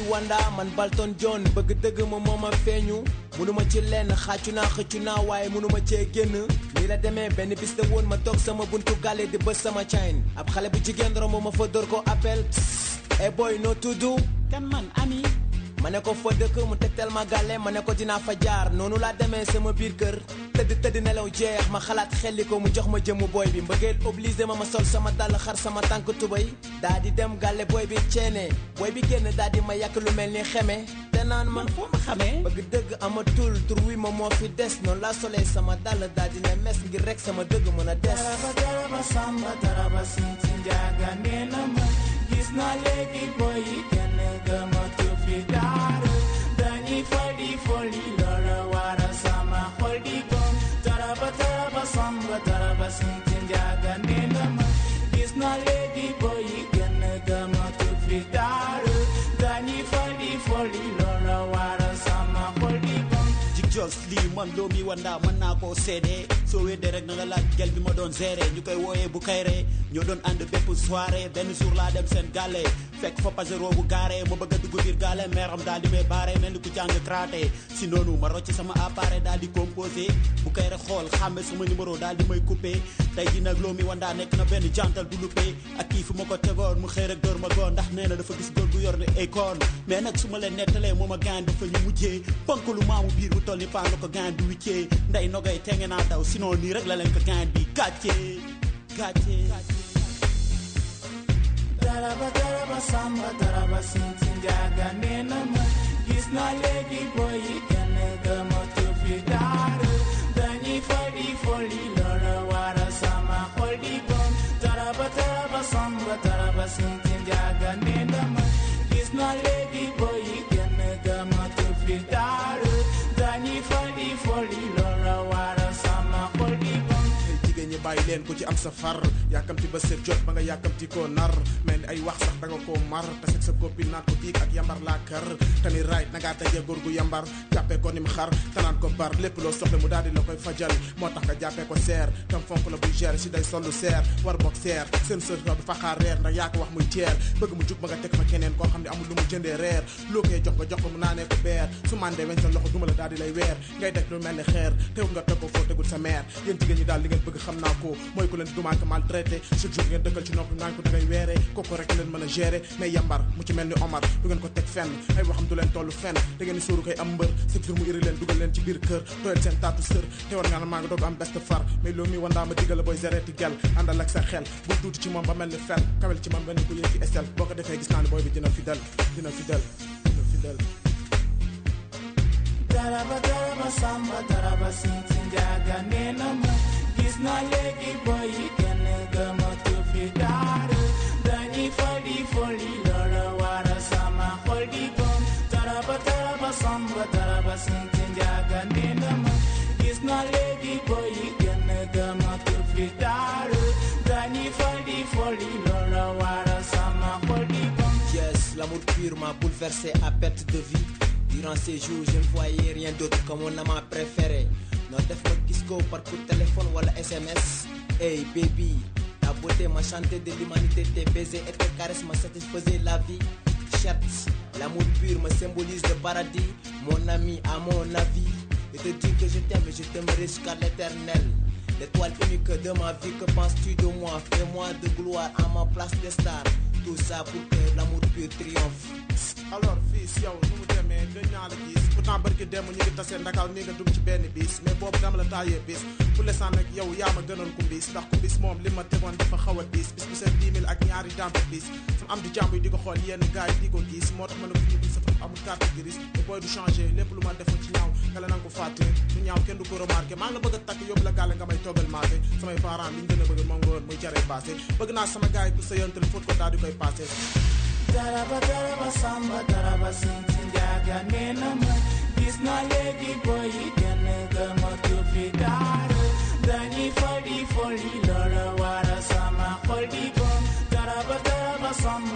wanda man Balton John bëgg dëgg ma moo ma feeñu munuma ci lenn xàccu naa xëccu naa waaye munuma cee génn nii la demee benn bis la woon ma toog sama buntu gàlle di bës sama chain ab xale bu jigéen romb ma fa dóor ko appel e boy noo tudd kan man ami ma ne ko fa dëkk mu tegtal ma gàlle ma ne ko dinaa fa jaar noonu laa demee sama biir kër tëdd tëdd nelaw jeex ma xalaat xelli ko mu jox ma jëmu booy bi mbëggeel obligé ma ma sol sama dàll xar sama tànk tubay daa di dem gàlle booy bi ceene booy bi génn daa di ma yàq lu mel ni xeme te naan man foo ma xamee bëgg dëgg amatul tur wi ma moo fi des noonu laa solee sama dàll daa di ne mes ngir rek sama dëgg mën a des daraba daraba samba daraba sinti njaaga nee na ma gis naa léegi boy yi kenn gëmatu fi dara dañuy fadi foli loola wara sama xol di bon daraba daraba samba daraba sinti njaaga nee na ma gis naa léegi boy yi kenn gëmatu fi dara dañuy fadi foli loola wara sama xol di bon jig jos lii man loo mi wanda mën naa koo seede soo weddee rek na nga laaj gel bi ma doon géré ñu koy wooyee bu kayre ñoo doon ànd bépp soirée benn jour laa dem seen gàlle fekk fa pasero bu gaare ma bëgg a dugg biir gàlle meeram daal di may baare mel ni ku jàng traité si noonu ma rocc sama appareil daal di composé bu kayre xool xàmme sama numéro daal di may coupé tey ji nag loo mi wanda nekk na benn jantal du luppé ak kii fu ma ko tegoon mu xëy rek door ma goon ndax nee na dafa gis góor gu yor ne ay koon mais nag su ma leen nettalee moom a gaan dafa ñu mujjee ponk lu maamu biir bu toll ni paan la ko gaan bi wiccee nday nogay tenge naa daw sinon nii rek la leen ko gaan bi gàcce gàcce daraba daraba samba daraba sinti njaaga nee na ma gis naa léegi boy yi kenn gëmatu fi dara dañuy fadi foli loola wara sama xol di bon daraba daraba samba daraba sinti njaaga nee na ma gis naa léegi boy yi kenn gëmatu fi dara dañuy fadi foli loola wara sama xol di bon jigéen ñi bàyyi leen ku ci am sa far yàkkamti ba seet jot ba nga yàkkamti koo nar mel ni ay wax sax da nga koo mar te seg sa copine naan ko diig ak yambar laa kër te ni right na ngaa dajee góor gu yambar jàppee ko ni mu xar te naan ko bar lépp loo soxla mu daal di la koy fajal moo tax nga jàppee ko seer tam fonk la buy gérer si day sollu seer war boog seer seen sër du fa xaar reer ndax yaa ko wax muy teer bëgg mu jug ba nga teg fa keneen koo xam ne amul lu mu jëndee reer loo koy jox nga jox ko mu naanee ko beer su mandee weñ sa loxo duma la daal di lay weer ngay def lu mel ni xeer teewul nga teg ko foo tegul sa mère yéen jigéen ñi daal li ngeen bëgg xam naa ko mooy ku leen dumaan ko maltraité chaque jour ngeen dëkkal ci noppi naan ko da ngay weeree kooku rek leen mën a gérer mais yambar mu ci mel ni Omar du ngeen ko teg fenn ay waxam du leen toll fenn da ngeen di sóoru koy am mbër chaque jour mu iri leen dugal leen ci biir kër doyal seen taatu sër te war nga na maa nga doog am best far mais loolu mi wandaa ma diggal la booy géreeti gel àndal ak sa xel bu tuuti ci moom ba mel ni fel kawel ci moom nga ni ko yëg ci estel boo ko defee gis naa ne booy bi dina fidèle dina fidèle dina fidèle daraba daraba samba daraba sinti njaaga nee na ma gis naa léegi boy yi kenn gëmatu fi dara dañuy fadi foli loola wara sama xol di bon daraba daraba samba daraba sinti njaaga nee na ma gis naa léegi boy yi kenn gëmatu fi dara dañuy fadi foli loola wara sama xol di bon Yes, l'amour pur m'a bouleversé à perte de vue. Durant ces jours, je ne voyais rien d'autre que mon amant préféré. Non def ma gis ko par coup de téléphone wala SMS. Hey baby, ta beauté m'a chanté de l'humanité, tes baisers et tes caresses m'a satisfaisaient la vie. Certes, l'amour pur me symbolise le paradis. Mon ami, à mon avis, je te dis que je t'aime et je t'aimerai jusqu'à l'éternel. L'étoile unique de ma vie, que penses-tu de moi Fais-moi de gloire à ma place de star. Tout ça pour que l'amour pur triomphe. alors fii si yow nu mu demee gën naa la gis pourtant barki dem ñu ngi tasee ndakaw nii nga dugg ci benn bis mais boobu dama la taayee bis pour l'instant nag yow yaa ma gënoon kumbis ndax kumbis moom li ma tegoon dafa xaw a diis bis bu seen 10 000 ak ñaari dampe bis sama am di jàmb yi di ko xool yenn gars yi di ko gis moo tax ma ne ko ñu sa fa amul carte grise te booy du changé lépp lu ma defoon ci ñaaw nga la nanga ko fàtte du ñaaw kenn du ko remarqué maa ngi la bëgg a takk yóbbu la gàlle nga may toggal maase samay parents li ñu gën a bëgg moom nga woon muy jaree passé bëgg naa sama gars yi ku sa yontal fóot ko daal di koy passé daraba daraba samba daraba sinti njaaga nee na ma gis naa léegi boy yi kenn gëmatu fi dara dañuy fadi foli loola wara sama xol di bon daraba daraba samba